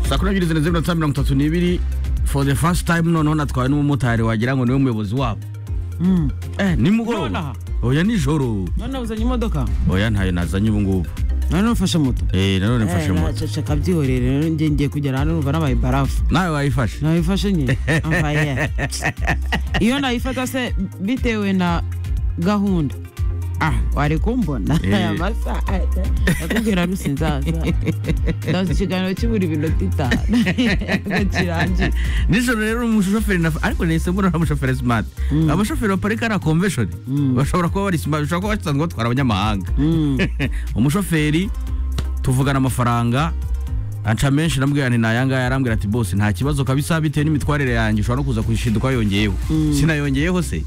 saa kumi n'ebyiri zirenze iminota mirongo itatu n'ibiri for the first time noneho natwawe n'umumotari wagira ngo niwe muyobozi wabo eh nimugoroba Nonaha? oya nijoro none uzanye imodoka oya ntayo nazanye ubu ngubu none ufashe moto eh nanone mfashe Eh, moto nacece akabyihorera rero njye ngiye kugera hano numva nabaye barafu nawe wayifashe nayifashe nyine Ambaye. iyo nayifata se bitewe na gahunda ah wari kumbona Eh. aya masaha nakubwira rusi nzaza ndaza ikiganiro kibura iminota itanu ngo kirangiye nijoro rero umushoferi naf- ariko nahise mbona ari umushoferi smart abashoferi baparika ari convention bashobora kuba bari smart bashobora kuba basanzwe batwara abanyamahanga Mm. umushoferi tuvugana amafaranga anca menshi namubwira nti nayangaya arambwira ati bose nta kibazo kabisa bitewe n'imitwarire yanjye ushobora no kuza kwishinduka yongeyeho sinayongeyeho se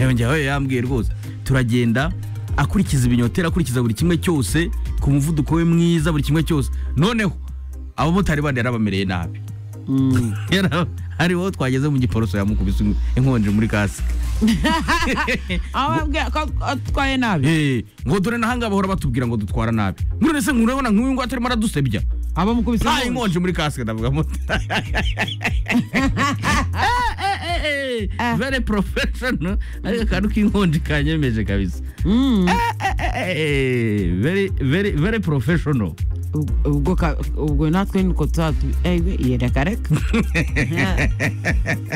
yongeyeho yambwiye rwose turagenda akurikiza ibinyoteri akurikiza buri kimwe cyose ku muvuduko we mwiza buri kimwe cyose noneho abamotari bandi yarabamereye nabi Mm. Yara- hari wowe twageze mu giporoso yamukubise inkonje muri kasike aho ababwira ko atwaye nabi Eh, ngo dore nahanga bahora batubwira ngo dutwara nabi none se nkurabona nk'uyu ngo atarimo aradusebya aba mukubise nta inkonje muri kasike ndavuga moto Ah. very professional ariko akantu k'inkonje kanyemeje kabisa Eh, eh, very very very professional ubwo ka- ubwo natwe niko tuzatu ewe yereka reka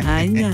hanya